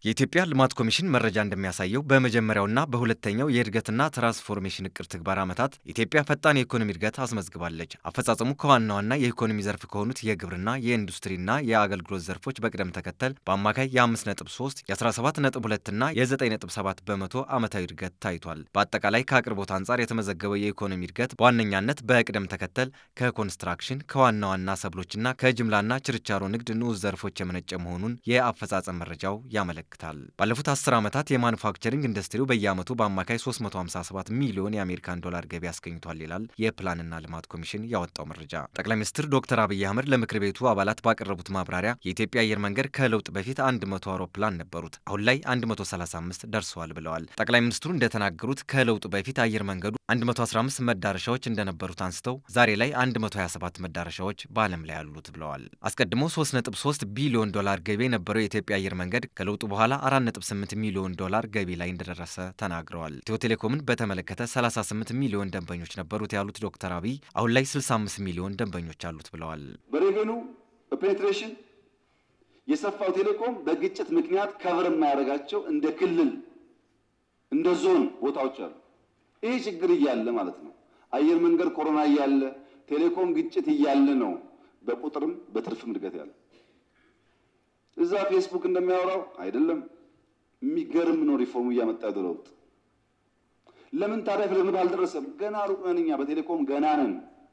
የኢትዮጵያ ልማት ኮሚሽን መረጃ እንደሚያሳየው በመጀመሪያውና በሁለተኛው የእድገትና ትራንስፎርሜሽን እቅድ ትግበር ዓመታት ኢትዮጵያ ፈጣን የኢኮኖሚ እድገት አስመዝግባለች። አፈጻጸሙ ከዋና ዋና የኢኮኖሚ ዘርፍ ከሆኑት የግብርና፣ የኢንዱስትሪና የአገልግሎት ዘርፎች በቅደም ተከተል በአማካይ የ5.3 የ17.2ና የ9.7 በመቶ ዓመታዊ እድገት ታይቷል። በአጠቃላይ ከአቅርቦት አንጻር የተመዘገበው የኢኮኖሚ እድገት በዋነኛነት በቅደም ተከተል ከኮንስትራክሽን ከዋና ዋና ሰብሎችና ከጅምላና ችርቻሮ ንግድ ንዑስ ዘርፎች የመነጨ መሆኑን የአፈጻጸም መረጃው ያመለክታል። ባለፉት 10 ዓመታት የማኑፋክቸሪንግ ኢንዱስትሪው በየዓመቱ በአማካይ 357 ሚሊዮን የአሜሪካን ዶላር ገቢ አስገኝቷል ይላል የፕላንና ልማት ኮሚሽን ያወጣው መረጃ። ጠቅላይ ሚኒስትር ዶክተር አብይ አህመድ ለምክር ቤቱ አባላት ባቀረቡት ማብራሪያ የኢትዮጵያ አየር መንገድ ከለውጥ በፊት 100 አውሮፕላን ነበሩት፣ አሁን ላይ 135 ደርሰዋል ብለዋል። ጠቅላይ ሚኒስትሩ እንደተናገሩት ከለውጡ በፊት አየር መንገዱ 115 መዳረሻዎች እንደነበሩት አንስተው ዛሬ ላይ 127 መዳረሻዎች በዓለም ላይ አሉት ብለዋል። አስቀድሞ 3.3 ቢሊዮን ዶላር ገቢ የነበረው የኢትዮጵያ አየር መንገድ ከለውጡ በኋላ 4.8 ሚሊዮን ዶላር ገቢ ላይ እንደደረሰ ተናግረዋል። ኢትዮ ቴሌኮምን በተመለከተ 38 ሚሊዮን ደንበኞች ነበሩት ያሉት ዶክተር አብይ አሁን ላይ 65 ሚሊዮን ደንበኞች አሉት ብለዋል። በሬቬኑ በፔኔትሬሽን የሰፋው ቴሌኮም በግጭት ምክንያት ከቨር የማያደርጋቸው እንደ ክልል እንደ ዞን ቦታዎች አሉ። ይህ ችግር እያለ ማለት ነው። አየር መንገድ ኮሮና እያለ ቴሌኮም ግጭት እያለ ነው በቁጥርም በትርፍም እድገት ያለ እዛ ፌስቡክ እንደሚያወራው አይደለም። የሚገርም ነው ሪፎርሙ እያመጣ ያለው ለውጥ። ለምን ታዲያ ፍለምድ አልደረሰም? ገና ሩቅ ነን እኛ በቴሌኮም ገና ነን።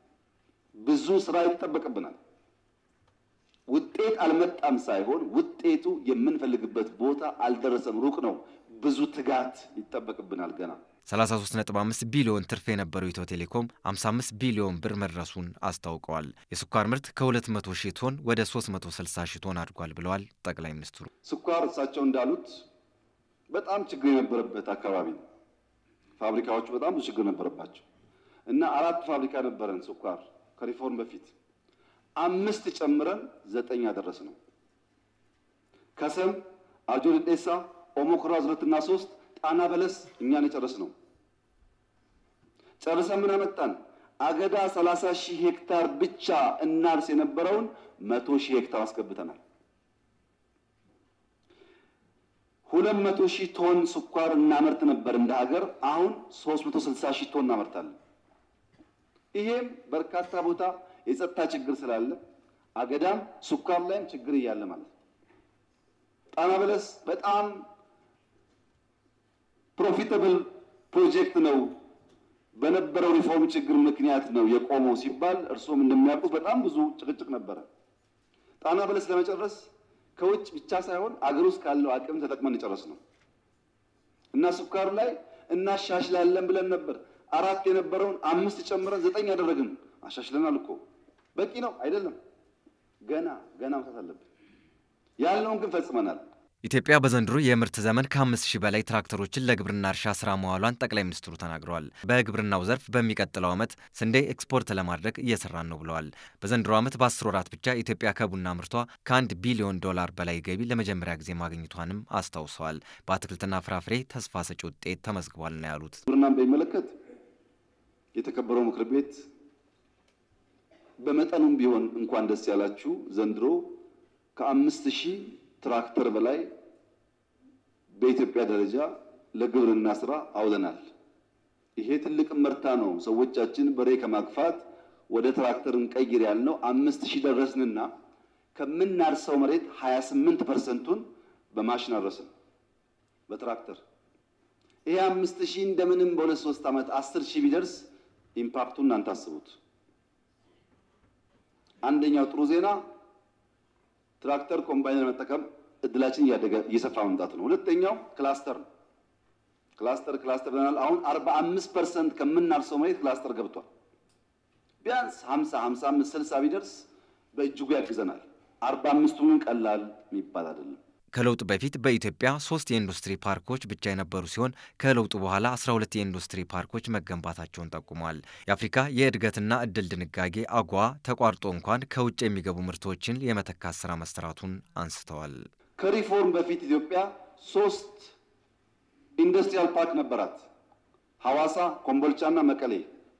ብዙ ስራ ይጠበቅብናል። ውጤት አልመጣም ሳይሆን ውጤቱ የምንፈልግበት ቦታ አልደረሰም፣ ሩቅ ነው። ብዙ ትጋት ይጠበቅብናል ገና 33.5 ቢሊዮን ትርፍ የነበረው ኢትዮ ቴሌኮም 55 ቢሊዮን ብር መድረሱን አስታውቀዋል። የስኳር ምርት ከ200 ሺህ ቶን ወደ 360 ሺህ ቶን አድጓል ብለዋል ጠቅላይ ሚኒስትሩ። ስኳር እሳቸው እንዳሉት በጣም ችግር የነበረበት አካባቢ ነው። ፋብሪካዎቹ በጣም ብዙ ችግር ነበረባቸው እና አራት ፋብሪካ ነበረን ስኳር ከሪፎርም በፊት አምስት ጨምረን ዘጠኝ ያደረስ ነው። ከሰም፣ አርጆ ደዴሳ፣ ኦሞ ኩራዝ ሁለትና ሶስት ጣና በለስ እኛን የጨረስ ነው። ጨርሰን ምን አመጣን? አገዳ 30 ሺህ ሄክታር ብቻ እናርስ የነበረውን መቶ ሺህ ሄክታር አስገብተናል። ሁለት መቶ ሺህ ቶን ስኳር እናመርት ነበር እንደ ሀገር። አሁን 360 ሺህ ቶን እናመርታለን። ይሄም በርካታ ቦታ የጸጥታ ችግር ስላለ አገዳም ስኳር ላይም ችግር እያለ ማለት ነው። ጣና በለስ በጣም ፕሮፊታብል ፕሮጀክት ነው። በነበረው ሪፎርም ችግር ምክንያት ነው የቆመው ሲባል እርስዎም እንደሚያውቁት በጣም ብዙ ጭቅጭቅ ነበረ። ጣና በለስ ለመጨረስ ከውጭ ብቻ ሳይሆን አገር ውስጥ ካለው አቅም ተጠቅመን የጨረስ ነው እና ስኳር ላይ እናሻሽላለን ብለን ነበር። አራት የነበረውን አምስት ጨምረን ዘጠኝ ያደረግን አሻሽለናል እኮ በቂ ነው አይደለም። ገና ገና መስራት አለብን። ያልነውን ግን ፈጽመናል። ኢትዮጵያ በዘንድሮ የምርት ዘመን ከአምስት ሺህ በላይ ትራክተሮችን ለግብርና እርሻ ስራ መዋሏን ጠቅላይ ሚኒስትሩ ተናግረዋል። በግብርናው ዘርፍ በሚቀጥለው ዓመት ስንዴ ኤክስፖርት ለማድረግ እየሰራን ነው ብለዋል። በዘንድሮ ዓመት በአስር ወራት ብቻ ኢትዮጵያ ከቡና ምርቷ ከአንድ ቢሊዮን ዶላር በላይ ገቢ ለመጀመሪያ ጊዜ ማግኘቷንም አስታውሰዋል። በአትክልትና ፍራፍሬ ተስፋ ሰጪ ውጤት ተመዝግቧል ነው ያሉት። ግብርናን በሚመለከት የተከበረው ምክር ቤት በመጠኑም ቢሆን እንኳን ደስ ያላችሁ ዘንድሮ ከአምስት ሺህ ትራክተር በላይ በኢትዮጵያ ደረጃ ለግብርና ስራ አውለናል። ይሄ ትልቅ መርታ ነው። ሰዎቻችን በሬ ከማግፋት ወደ ትራክተር እንቀይር ያልነው አምስት ሺህ ደረስንና ከምናርሰው መሬት 28 ፐርሰንቱን በማሽን አረስን በትራክተር። ይሄ አምስት ሺህ እንደምንም በሁለት ሶስት ዓመት አስር ሺህ ቢደርስ ኢምፓክቱን እናንተ አስቡት። አንደኛው ጥሩ ዜና ትራክተር ኮምባይነር መጠቀም እድላችን እያደገ እየሰፋ መምጣት ነው። ሁለተኛው ክላስተር ነው። ክላስተር ክላስተር ብለናል። አሁን 45 ፐርሰንት ከምናርሰው መሬት ክላስተር ገብቷል። ቢያንስ 50 55 60 ቢደርስ በእጅጉ ያግዘናል። 45ቱን ቀላል የሚባል አይደለም። ከለውጡ በፊት በኢትዮጵያ ሶስት የኢንዱስትሪ ፓርኮች ብቻ የነበሩ ሲሆን ከለውጡ በኋላ 12 የኢንዱስትሪ ፓርኮች መገንባታቸውን ጠቁመዋል። የአፍሪካ የእድገትና እድል ድንጋጌ አጓ ተቋርጦ እንኳን ከውጭ የሚገቡ ምርቶችን የመተካት ስራ መሰራቱን አንስተዋል። ከሪፎርም በፊት ኢትዮጵያ ሶስት ኢንዱስትሪያል ፓርክ ነበራት፣ ሐዋሳ፣ ኮምቦልቻና መቀሌ።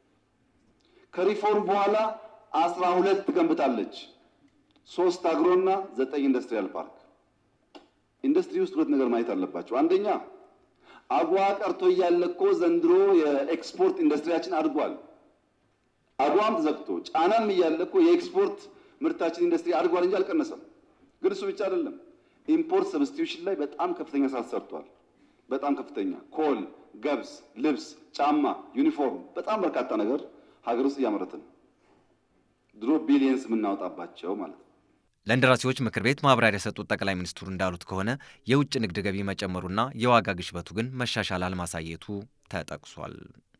ከሪፎርም በኋላ አስራ ሁለት ገንብታለች፣ ሶስት አግሮና ዘጠኝ ኢንዱስትሪያል ፓርክ ኢንዱስትሪ ውስጥ ሁለት ነገር ማየት አለባቸው። አንደኛ አጓ ቀርቶ እያለ እኮ ዘንድሮ የኤክስፖርት ኢንዱስትሪያችን አድጓል። አጓም ተዘግቶ ጫናም እያለ እኮ የኤክስፖርት ምርታችን ኢንዱስትሪ አድጓል እንጂ አልቀነሰም። ግን እሱ ብቻ አይደለም። ኢምፖርት ሰብስቲዩሽን ላይ በጣም ከፍተኛ ስራ ተሰርቷል። በጣም ከፍተኛ ኮል፣ ገብስ፣ ልብስ፣ ጫማ፣ ዩኒፎርም፣ በጣም በርካታ ነገር ሀገር ውስጥ እያመረትን ድሮ ቢሊየንስ የምናወጣባቸው ማለት ነው። ለእንደራሴዎች ምክር ቤት ማብራሪያ የሰጡት ጠቅላይ ሚኒስትሩ እንዳሉት ከሆነ የውጭ ንግድ ገቢ መጨመሩና የዋጋ ግሽበቱ ግን መሻሻል አለማሳየቱ ተጠቅሷል።